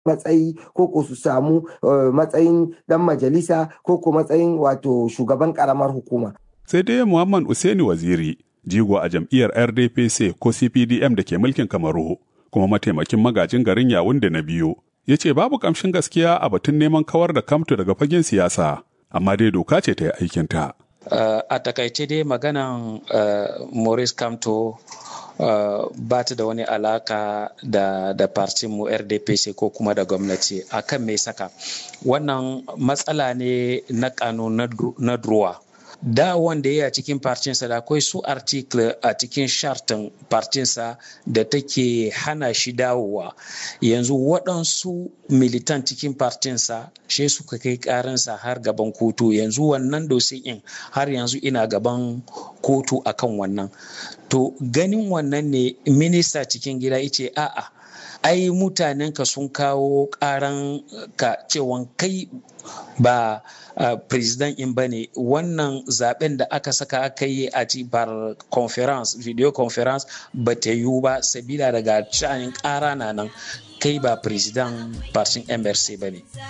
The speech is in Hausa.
matsayi ko ko su samu matsayin dan majalisa ko ko matsayin wato shugaban karamar hukuma. Sai dai Muhammad Usaini Waziri, jigo a jam'iyyar RDPC ko CPDM da ke mulkin Kamaru, kuma mataimakin magajin garin Yawunde na biyu, ya ce babu kamshin gaskiya a batun neman kawar da kamto daga fagen siyasa, amma dai doka ce ta yi aikinta. Uh, a takaice dai maganan uh, Maurice Kamto Uh, ba ta da wani alaka da da mu rdpc ko kuma da gwamnati akan mai saka wannan matsala ne na kanu na druwa da wanda ya cikin partinsa da akwai su article a cikin shartin partinsa da take hana shi dawowa yanzu waɗansu militan cikin partinsa shi suka kai karinsa har gaban kotu yanzu wannan in har yanzu ina gaban kotu akan wannan to ganin wannan ne minista cikin gida ice a'a ai mutanenka sun kawo karan ka cewan kai ba uh, president in bane wannan zaben da aka saka aka yi a bar conference video conference ba ta yiwu ba sabila daga canin kara na nan kai ba president partin mrc bane